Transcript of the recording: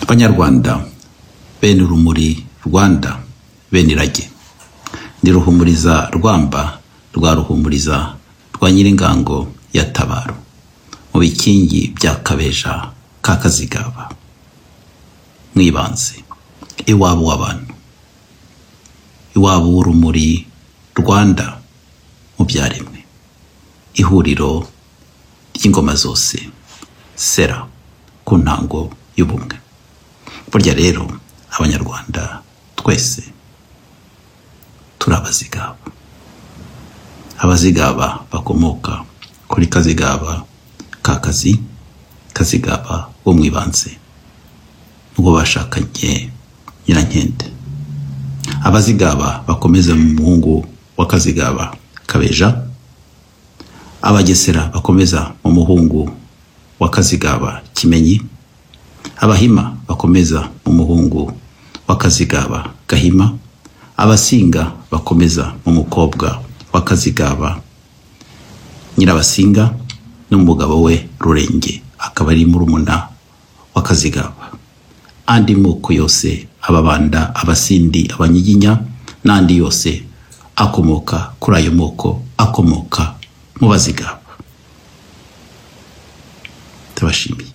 banyarwanda bene urumuri rwanda bene irage ni ruhumuriza rwamba rwa ruhumuriza rwa nyiringango ya tabaro mu bikingi bya kabeja ka kazigaba mw'ibanze iwabo w'abantu iwabo w'urumuri rwanda mu byaremwe ihuriro ry'ingoma zose sera ku ntango y'ubumwe burya rero abanyarwanda twese turi abazigaba abazigaba bakomoka kuri kazigaba ka kazi kazigaba wo mu ibanze n'uwo bashakanye nyirankende abazigaba bakomeza mu muhungu wa kazigaba kabeja abagesera bakomeza mu muhungu wa kazigaba kimenyi abahima bakomeza mu muhungu wa kazigaba gahima abasinga bakomeza mu mukobwa wa kazigaba nyirabasinga n'umugabo we rurenge akaba ari murumuna wa kazigaba andi moko yose ababanda abasindi abanyiginya n'andi yose akomoka kuri ayo moko akomoka mu bazigaba turabashimiye